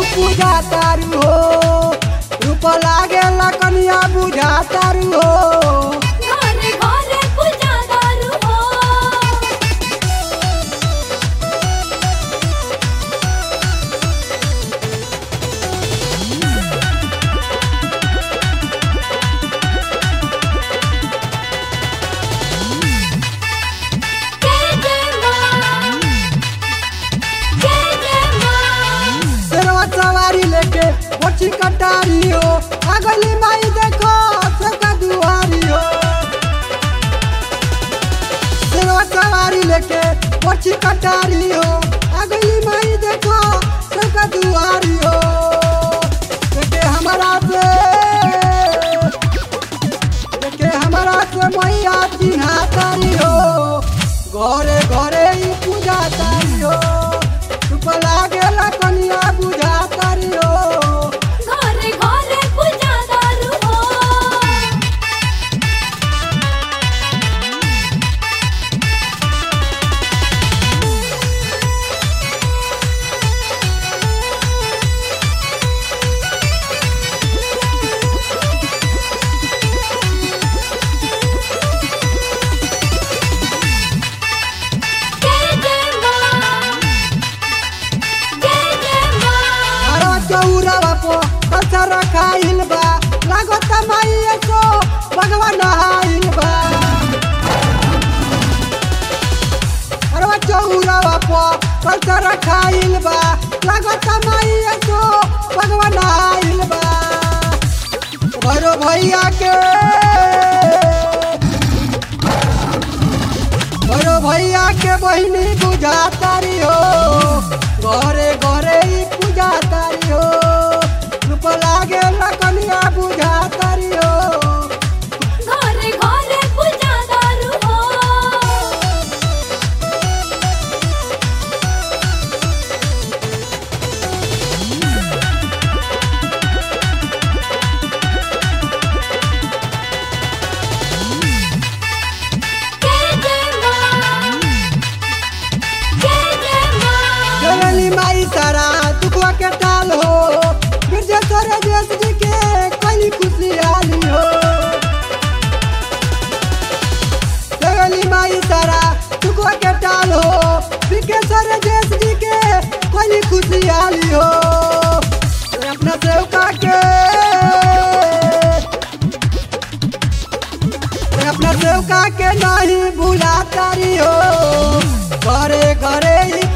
पूजा तारू हो रूप लागे कनिया बुझा तारू हो घरे घरे पूजा दारू हो जय जय मां जय जय मां शेरवा सवारी लेके मोची कटारी हो अगली माई देखो सबका दुआरी हो शेरवा सवारी लेके मोची कटारी हो अगली माई देखो सबका दुआरी हो देखे हमारा से देखे हमारा से मैया चिन्हा तारी हो घरे घरे ही पूजा तारी हो रूप लागेला कनिया बुझा तारी हो घरे घरे पूजा दारू हो जय जय मां जय जय मां अरे चौरावा पो पत्थर खाइल बा लागत माई सो भगवान हाइल बा अरे चौरावा पो पत्थर खाइल बा लागत माई सो भगवान हाइल बा भरो भैया के भरो भैया के बहिनी बुझा तारी हो घरे घरे ही पूजा तारी हो रूप लागे कनिया बुझा तारी हो घरे घरे पूजा दारू हो जय जय मां जय जय मां जगली माई तारा दुखवा के टाल हो गिरजे तोरे देश जी के कली खुशहाली हो जगली माई तारा दुखवा के टाल हो विकेश्वर देश जी के कली खुशहाली हो अपना सेवका के अपना सेवका के नहीं भूला तारी हो घरे घरे ही